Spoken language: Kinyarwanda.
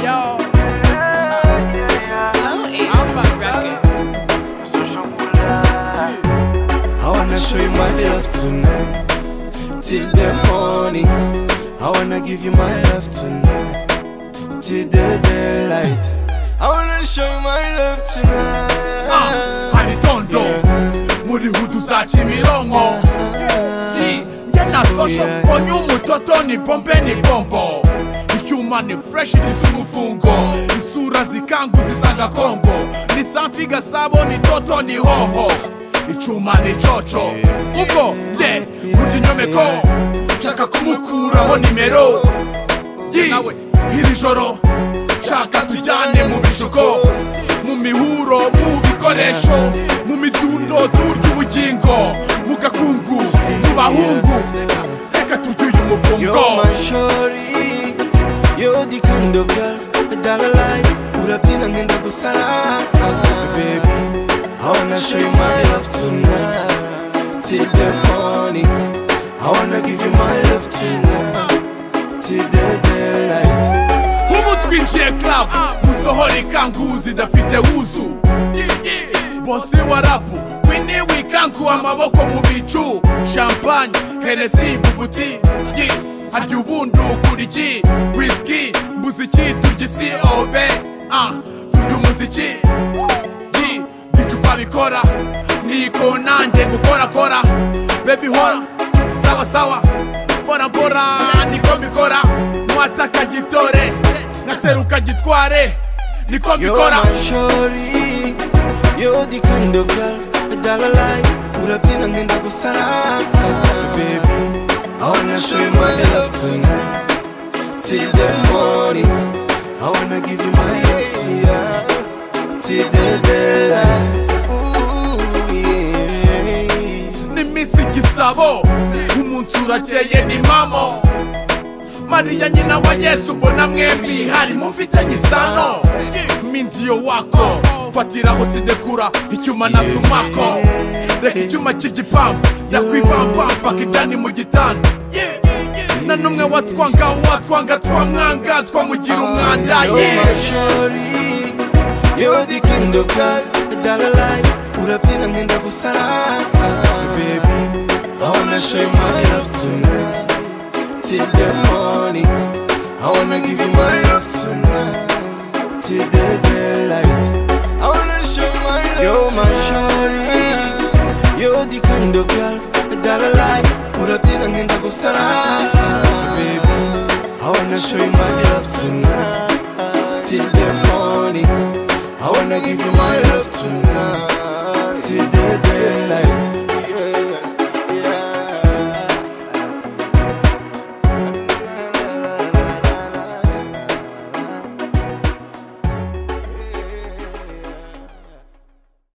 y'all. I'm about to rock it. I wanna show you my love tonight. Till the morning. I wanna give you my love tonight. Till the daylight. I wanna show you my love tonight. hari tondo Yeah. muri huduzaca imironko njye na sosho Yeah. mbonye umutoto ni bombe ni bombo icyuma ni fureshi gisa umufungo isura zikanguza isa gakongo ni samfi gasabo ni toto ni hoho icyuma ni coco ubwo nde burya inyomeko nshaka kumukuraho nimero Yi, iri joro nshaka tujyane mu bishuko mu mihuro mu bikoresho mu midundo turya ubugingo mu gakungu mu bahungu reka turye uyu You're mufungo my shorty. You're the kind of girl that I like. Urapinda ngenda gusara baby. I wanna show you my love tonight till the morning. I wanna give you my love tonight till the daylight. ubu twinjiye club musohore ikanguzi idafite wuzu bose wa rapu wini wikangu amaboko mu bicu champagne henesi bubuti Yi, harya ubundi ukura iki whisky mbuze iki turya isi obe ah, turya umuziki Yi, gicu twabikora niko nanjye gukorakora bebi hora sawa sawa mbora mbora niko mbikora mwataka gitore nkaseruka gitware niko You're mbikora my shorty. You're the kind of girl that I like. Urapenda ngenda gusara baby. I wanna show you my love tonight till the morning. I wanna give you my love tonight till the daylight. Ooh, yeah. ni misi gisabo umunsi urakeye ni mamo mariya nyina wa yesu mbona mwembi hari mufitanye isano mindiyo wako fatiraho sidekura icyuma na sumako reka icyuma cy'igipampa ndakwibambamba kijyani mu gitanda na n'umwe watwanga watwanga twamwanga twamugira umwanda You're yeah. my shorty. You're the kind of girl that I like. Urapenda ngenda gusara baby. I wanna show you my love tonight till the morning. I wanna give you my love tonight till the daylight. I wanna show you my love. You're my shorty. You're the kind of girl that I like. Urapenda ngenda gusara baby. I wanna show you my love tonight till the morning. I wanna give you my love tonight till the